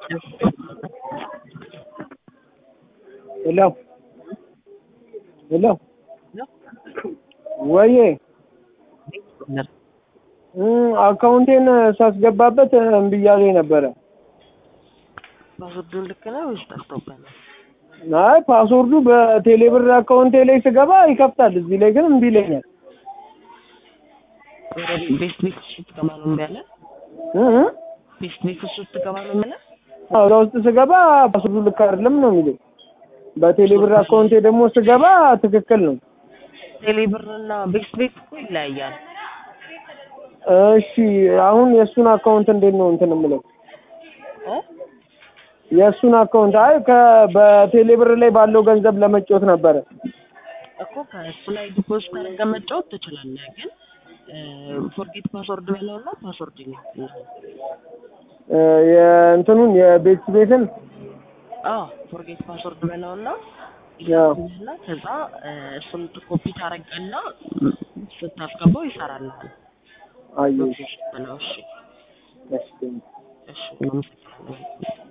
ሄሎ ሄሎ ወዬ አካውንቴን ሳስገባበት እምቢ እያለኝ ነበረ። ፓስወርዱን ልክ ነው ወይስ ጠፍቶብህ ነው? አይ ፓስወርዱ በቴሌብር አካውንቴ ላይ ስገባ ይከፍታል፣ እዚህ ላይ ግን እምቢ ይለኛል። ቤስት ቤት ውስጥ ስትገባ ነው እምቢ ያለ? እ እ ቤስት ቤት ውስጥ ስትገባ ነው እምቢ ያለ? አዎ፣ እዛ ውስጥ ስገባ ፓስወርዱ ልክ አይደለም ነው የሚለኝ። በቴሌብር አካውንቴ ደግሞ ስገባ ትክክል ነው። ቴሌብር እና ቤስት ቤት እኮ ይለያያል። እሺ አሁን የእሱን አካውንት እንዴት ነው እንትን የምለው? እ የእሱን አካውንት አይ ከ በቴሌብር ላይ ባለው ገንዘብ ለመጫወት ነበረ። እኮ ከእሱ ላይ ዲፖዚት አድርገህ መጫወት ትችላለህ፣ ግን ፎርጌት ፓስወርድ በለውና ፓስወርድ ነው። እ የእንትኑን የቤት ቤትን አዎ ፎርጌት ፓስወርድ በለውና ያው እና ከዛ እሱን ኮፒ ታረግና ስታስገባው ይሰራልሃል። አየሽ ብለው እሺ እሺ እሺ እናመሰግናለን።